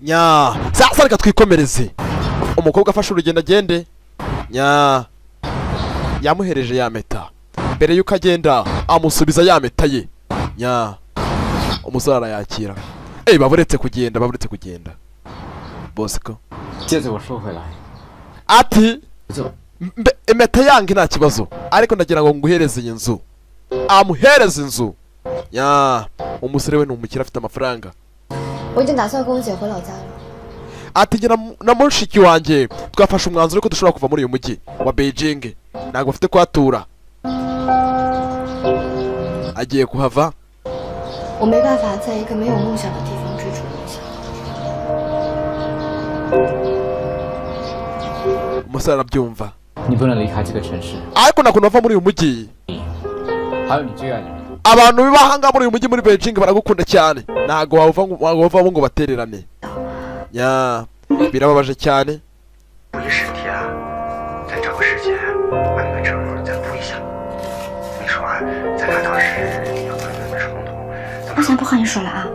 nya sasa reka twikomereze umukobwa afashe urugendo agende nya yamuhereje ya meta mbere y'uko agenda amusubiza ya meta ye nya umusore arayakira eyi baburetse kugenda baburetse kugenda bosco 接着我说回来， ati 这 mbe impeta yange nta kibazo ariko ndagira ngo nguhereze iyi nzu amuhereze inzu ya umusore we ni umukire afite amafaranga 我已经打算跟我姐回老家了。 ati njye na mu- na mushiki wanjye twafashe umwanzuro ko dushobora kuva muri uyu mujyi wa beijing ntabwo bafite kuhatura agiye kuhava 我没办法在一个没有梦想的地方追逐梦想。 umusore arabyumva 你不能离开这个城市， ariko nta kuntu bava muri uyu mujyi 你还有你最爱的人。 abantu bahangaha muri uyu mujyi muri beijing baragukunda cyane ntabwo wava ngo- ntabwo bavamo ngo batererane ya birababaje cyane 五一十天，咱找个时间把那个证再补一下。你说啊，咱俩当时有那么冲突，怎么 我？想不和你说了啊。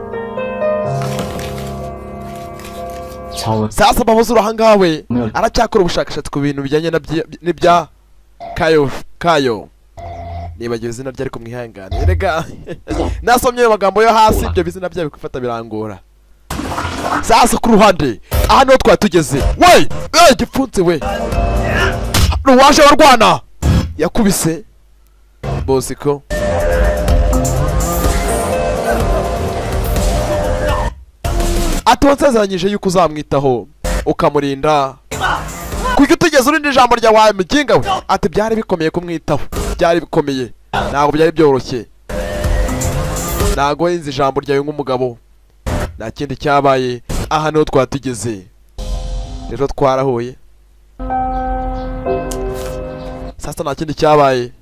乔文， sasa babuze urahanga we aracyakora ubushakashatsi ku bintu bijyanye na byi- n'ibya kayo kayo nibagiwe izina rye ariko mwihangane rega nasomye ayo magambo yo hasi ibyo bizina byayo gufata birangora sasa ku ruhande aha niho twari tugeze we we gipfunsi we ruwaje warwana yakubise bosiko ati wansezeranyije yuko uzamwitaho ukamurinda kuko utigeze urindi ijambo rya wawe mukinga we ati byari bikomeye kumwitaho byari bikomeye ntabwo byari byoroshye ntabwo yenze ijambo ryawe nk'umugabo nta kindi cyabaye aha niho twari tugeze rero twarahuye sasa nta kindi cyabaye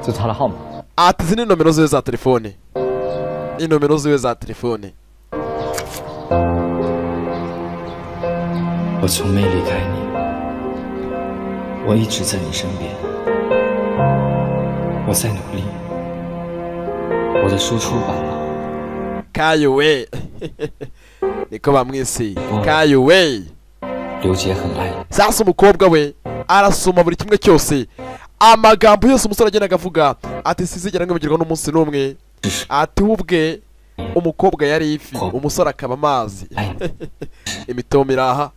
这是他的号码， ati izi ni nomero ziwe za telefone ni nomero ziwe za telefone 我从没离开你，我一直在你身边，我在努力，我的输出版了， kayo we niko bamwise kayo we 刘杰很爱你， sasa umukobwa we arasoma buri kimwe cyose amagambo yose umusore agenda agavuga ati sizigera nkibagirwa n'umunsi n'umwe ati we ubwe umukobwa yari ifi umusore akaba amazi 爱你， imitoma iraha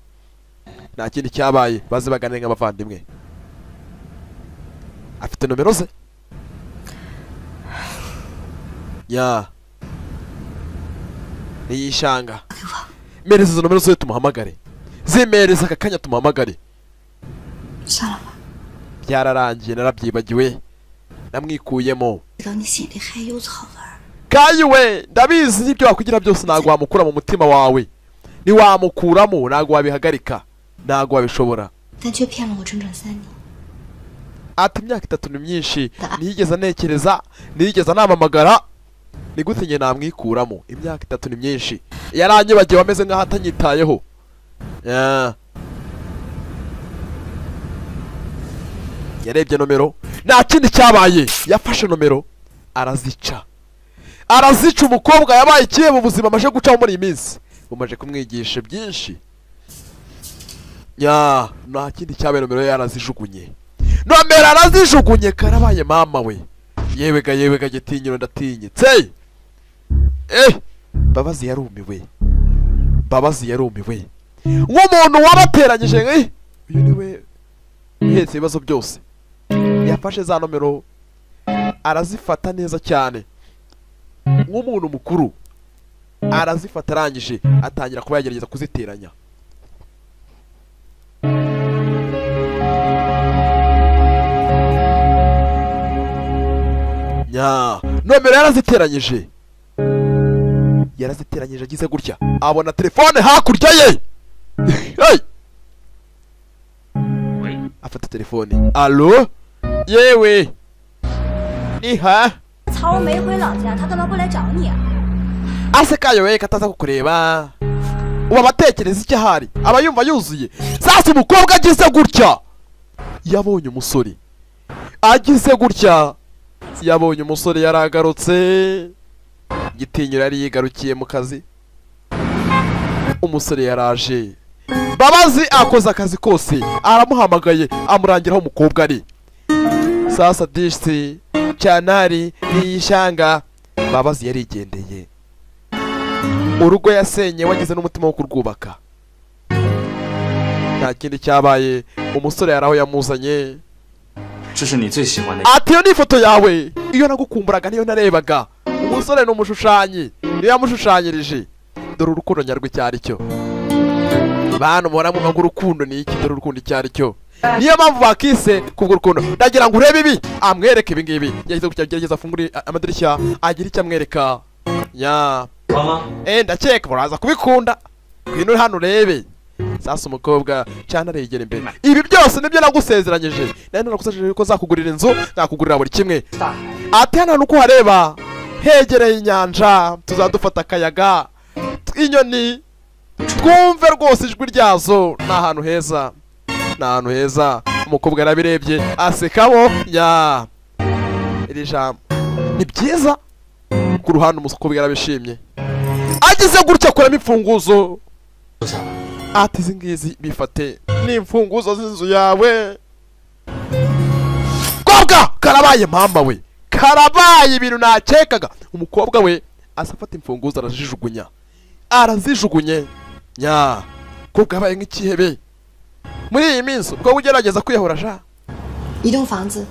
nta kindi cyabaye baze baganire nk'abavandimwe afite nomero ze ya ntiyishanga mereza izo nomero ze tumuhamagare zimereza aka kanya tumuhamagare 算了吧， byararangiye narabyibagiwe namwikuyemo 知道你心里还有草根儿。 kandi we ndabizi n'ibyo wakugira byose ntabwo wamukura mu mutima wawe ntiwamukuramo ntabwo wabihagarika ntabwo wabishobora 但却骗了我整整三年。 ati imyaka itatu ni myinshi ntiyigeze anekereza ntiyigeze anamamagara ni gute njye namwikuramo imyaka itatu ni myinshi yaranyibagiwe ameze nk'aho atanyitayeho Yeah. yarebye nomero nta kindi cyabaye yafashe nomero arazica arazica umukobwa yabaye ikihe mu buzima amaze gucaho muri iyi minsi bumaze kumwigisha byinshi ya nta kindi cyabaye nomero ye yarazijugunye nomero arazijugunye karabaye mama we yewega yewega gitinyiro ndatinyitse eh mbabazi yarumiwe mbabazi yarumiwe nk'umuntu wabateranyije nki uyu ni we uhetse ibibazo byose yafashe za nomero arazifata neza cyane nk'umuntu mukuru arazifata arangije atangira kuba yagerageza kuziteranya nya nomero yaraziteranyije yaraziteranyije agize gutya abona telefone hakurya ye hey! afata telefone alo yewe ni ha 曹儿没回老家，他干嘛不来找你啊？ ase kayo we kataza kukureba ubu abatekereza icyo ahari aba yumva yuzuye sasa umukobwa agize gutya yabonye umusore agize gutya yabonye umusore yaragarutse igitinyiro yari yigarukiye mu kazi umusore yaraje mbabazi akoze akazi kose aramuhamagaye amurangira aho umukobwa ari sasa disi cyanari niyishanga mbabazi yarigendeye urugo yasenye wagize n'umutima wo kurwubaka nta kindi cyabaye umusore yari aho yamuzanye 这是你最喜欢的。 ati iyo ni ifoto yawe iyo nagukumburaga niyo narebaga umusore ni umushushanyi niyo yamushushanyirije dore urukundo nyarwo icyo ari cyo bantu muhora muvuga ngo urukundo ni iki dore urukundo icyo ari cyo niyo mpamvu bakise kubwo urukundo ndagira ngo urebe ibi amwereke ibi ngibi yageze ku gerageza afungure a- amadirishya agira icyo amwereka ya eh ndakeka muraza kubikunda ngwino hano urebe sasa umukobwa cyane aregera imbere ibi byose nibyo nagusezeranyije nari narakusezeranyije ko zakugurira inzu nakugurira buri kimwe ati hano hantu uko uhareba hegereye inyanja tuzadufata akayaga t- inyoni twumve rwose ijwi ryazo ni ahantu heza ni ahantu heza umukobwa yarabirebye asekamo ya iri jambo ni byiza ku ruhande umukobwa yarabishimye agize gutya akuramo imfunguzo ati izi ngizi bifate ni imfunguzo z'inzu yawe kobwa karabaye mpamba we karabaye ibintu nakekaga umukobwa we asafata imfunguzo arazijugunya arazijugunye nya kobwa yabaye nk'ikihebe muri iyi minsi ubwo ugerageza kwiyahura sha 一栋房子，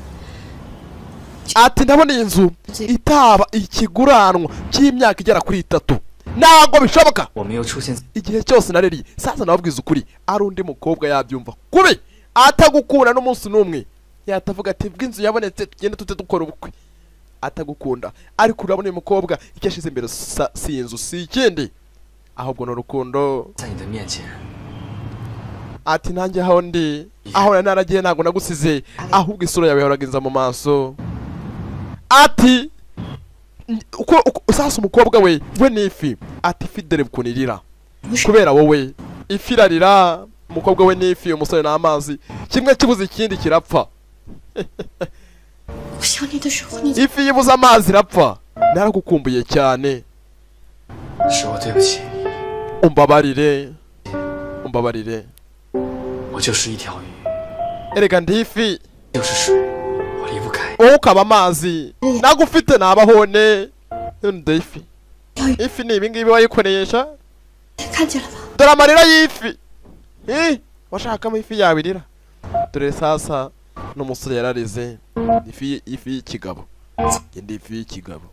ati ndabona iyi nzu itaba ikiguranwa cy'imyaka igera kuri itatu ntabwo bishoboka 我没有出现在， igihe cyose naririye sasa nababwiza ukuri ari undi mukobwa yabyumva kubi atagukunda n'umunsi n'umwe yatavuga ati bw'inzu yabonetse tugende tute dukora ubukwe atagukunda ariko urabona uyu mukobwa icyo ashyize imbere sa- si inzu si ikindi ahubwo ni urukundo 在你的面前， ati nanjye aho ndi aho nari naragiye ntabwo nagusize ahubwo isura yawe yahoraga inza mu maso ati n- uko uko- sasa umukobwa we we ni ifi ati ifi dore ukuntu irira kubera wowe ifi irarira umukobwa we ni ifi umusore ni amazi kimwe kibuze ikindi kirapfa 我想你的时候，你 ifi yibuze amazi irapfa naragukumbuye cyane 是我对不起你， umbabarire umbabarire 我就是一条鱼， erega ndi ifi 就是水，我离不开。 wowe ukaba amazi nagufite nabahone nunda ifi ifi ni ibingibi wayikoresha 看见了吧？ dore amarira y'ifi Eh, washakamo ifi yabirira dore sasa n'umusore yararize ifi ifi y'ikigabo indi ifi y'ikigabo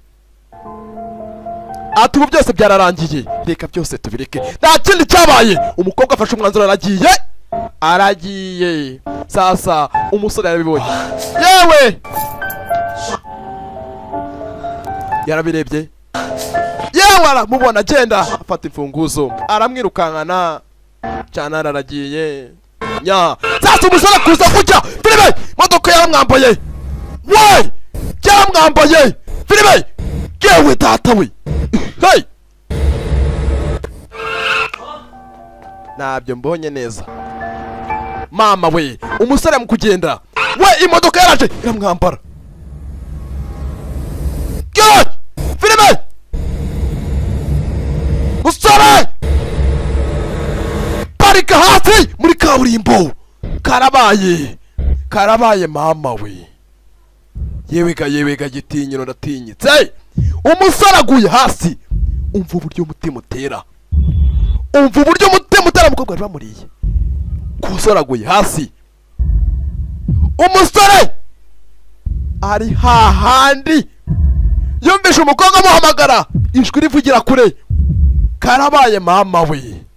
ati ubu byose byararangiye reka byose tubireke nta kindi cyabaye umukobwa afashe umwanzuro aragiye aragiye sasa umusore yarabibonye yewe yarabirebye yewe aramubona agenda afata imfunguzo aramwirukankana cyane aragiye nya sasa umusore kuza kujya filime imodoka yaramwambaye we yaramwambaye filime yewe data we hey ntabyo mbonye neza mama we umusore mu kugenda we imodoka yaraje iramwambara yewe filime musore parika hasi muri kaburimbo karabaye karabaye mama we yewega yewega gitinyiro ndatinyitse umusore aguye hasi umva uburyo umutima utera umva uburyo umutima utera umukobwa wari wamuriye ku musore aguye hasi umusore ari hahandi yumvise umukobwa amuhamagara ijwi rivugira kure karabaye mama we